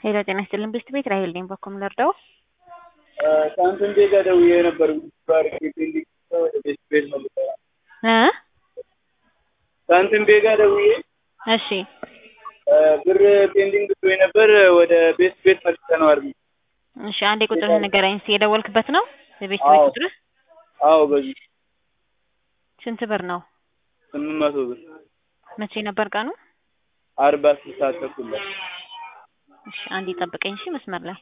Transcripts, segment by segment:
ሄሎ ጤና ይስጥልን ብስት ቤት ራሄል ነኝ። በኩም ልርዳው? ሳንቲም ቤጋ ደውዬ ነበር ባርክ ፔንዲንግ ወደ ቤት ቤት ነው እ ሳንቲም ቤጋ ደውዬ እሺ ብር ፔንዲንግ ብሎኝ ነበር ወደ ቤት ቤት መልሰነዋል። እሺ አንዴ ቁጥርህ ንገረኝ እስኪ። የደወልክበት ነው የቤት ቤት አዎ። ቁጥርህ? አዎ በዚህ ስንት ብር ነው? ስምንት መቶ ብር መቼ ነበር ቀኑ? አርባ ስልሳ ተኩል ላይ እሺ አንዴ ጠብቀኝ እሺ መስመር ላይ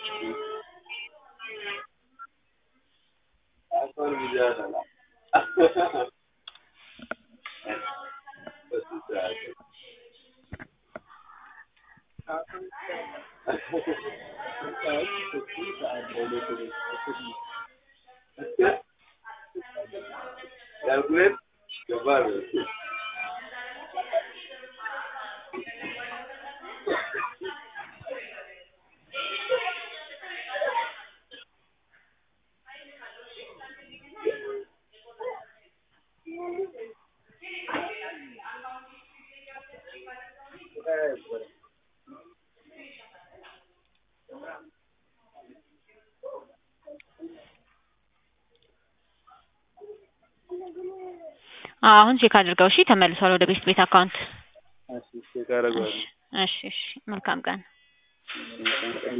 አዎ፣ አሁን ቼክ አድርገው እሺ። ተመልሷል ወደ ቤት ቤት አካውንት። እሺ ቼክ አደርገዋለሁ። እሺ እሺ እሺ። መልካም ቀን።